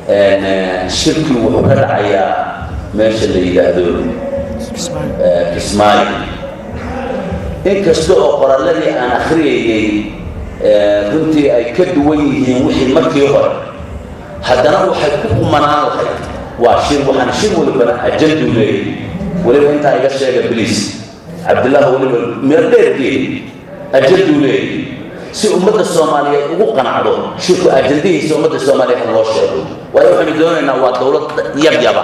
shirki wuxuu ka dhacayaa meesha la yidhaahdo kismaayo inkasta oo qoralladii aan akhriyayay runtii ay ka duwan yihiin wixii markii hore haddana waxay ku kumanaan lahayd waa shir waxaan shir walibana ajanduu leeyahy weliba intaa iga sheega bliis cabdillah weliba meel dheergeed ajanduu leeyahy si ummadda soomaaliyeed ugu qanacdo shirku ajandihiisa ummadda soomaaliyeed loo sheego waayo waxaynu doonaynaa waa dowlad yabyaba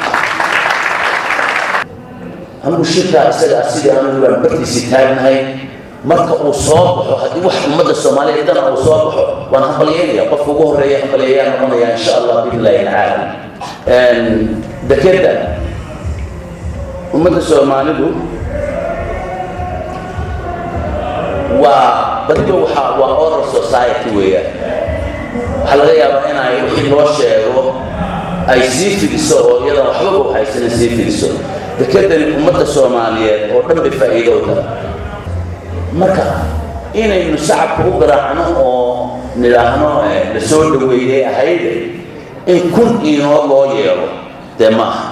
anigu shirkaa isaga ah sidii anigu baan bartiisii taagnahay marka uu soo baxo haddii wax ummadda soomaaliyeed dana uu soo baxo waan hambalyeynaya qofka ugu horreeya hambalyeeyaan noqonaya insha allah biidnillahi tacaala dekeda ummadda soomaalidu waa badiba waxa waa oral society weeyaan waxaa laga yaabaa inay wixii loo sheego ay sii fidiso oo iyadan waxbaba u haysanin sii fidiso dekedani ummadda soomaaliyeed oo dhan bay faa'iido u tahay marka inaynu shacabka u garaacno oo nidhaahno la soo dhaweeyey ahayde in kun iinoo loo yeelo dee maaha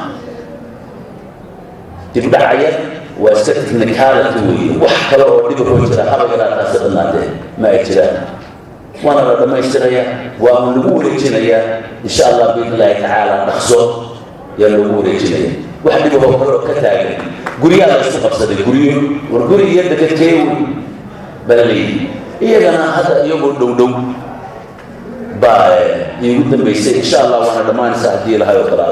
dibdhacaya waa iska technicality weeye wax kale oo dhiba hoo jira haba yaraataasi dhammaatee ma ay jiraan waana la dhammaystirayaa waa un lagu wareejinayaa insha allah biidnillaahi tacaala dhaqso yaa lagu wareejinaya wax dhibahoo kale oo ka taagan guryaha la isku qabsaday guryo war guri iyo dekadkeewi baa leeyihi iyagana hadda iyagoo dhow dhow baa iigu dambaysay insha allah waana dhammaanaysaa haddii ilahay oo kale